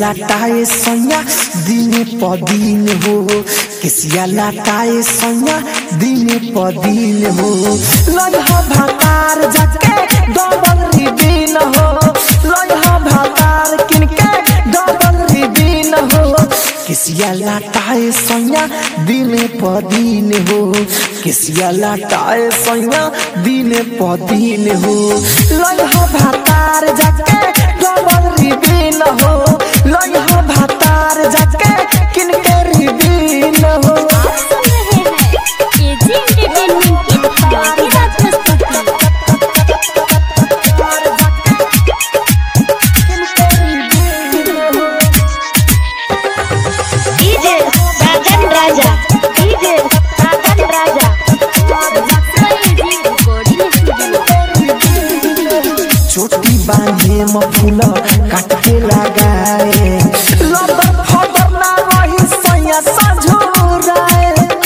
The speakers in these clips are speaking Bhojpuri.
लाटाए सैया दिन प दिन हो केसिया लाटाए सैया दिन प दिन हो लइहा भातार जाके डबल रिबिन हो लइहा भातार किनके डबल रिबिन हो केसिया लाटाए सैया दिन प दिन हो केसिया लाटाए सैया दिन प दिन हो लइहा भातार जाके डबल रिबिन हो लइहा भातार जाके किनके रिबिन हो आप सुन रहे हैं एजी एंटरटेनमेंट की धमाकेदार प्रस्तुति DJ Sajan Raja DJ Sajan Raja AG recording studio चोटी बांधे म फूल काट के लगाए लबर फबर ना रही सैया सझुराए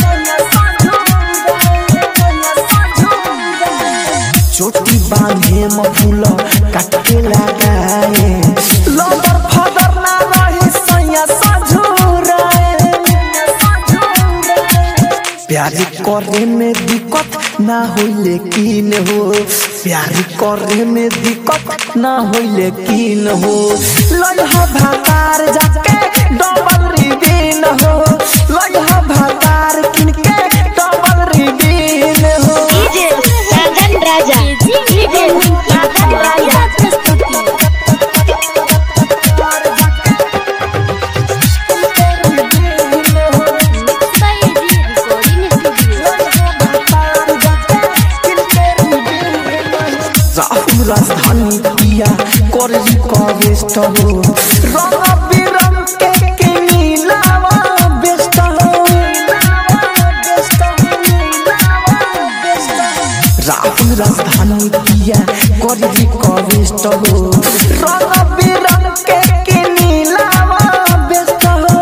चोटी बांधे म फूल काट के लगाए लबर फबर ना रही सैया सझुराए प्यार करे में दिक्कत ना हो लेकिन हो प्यार करे में दिक्कत ना हो लेकिन हो लइहा भातार जाके डबल रिबिन हो लइहा भातार किनके डबल रिबिन हो DJ Sajan Raja AG DJ entertainment की साजन राजा धमाकेदार प्रस्तुति एजी रिकॉर्डिंग स्टूडियो राहुल राजधानी पिया करली कवेस्ट हो रंग बिरंग के के नीलावा बेस्ट हो राहुल राजधानी पिया करली कवेस्ट हो रंग बिरंग के के नीलावा बेस्ट हो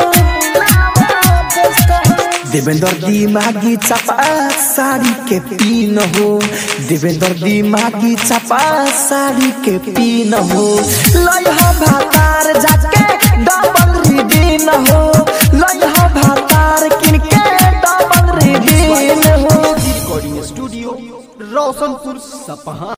देवेंद्र दिमागी चपा साड़ी के पीन हो देवेंद्र दिमागी चपा साड़ी के पीन हो लइहा भातार जाके डबल रिबिन हो लइहा भातार किनके डबल रिबिन हो रिकॉर्डिंग स्टूडियो रोशनपुर सपहा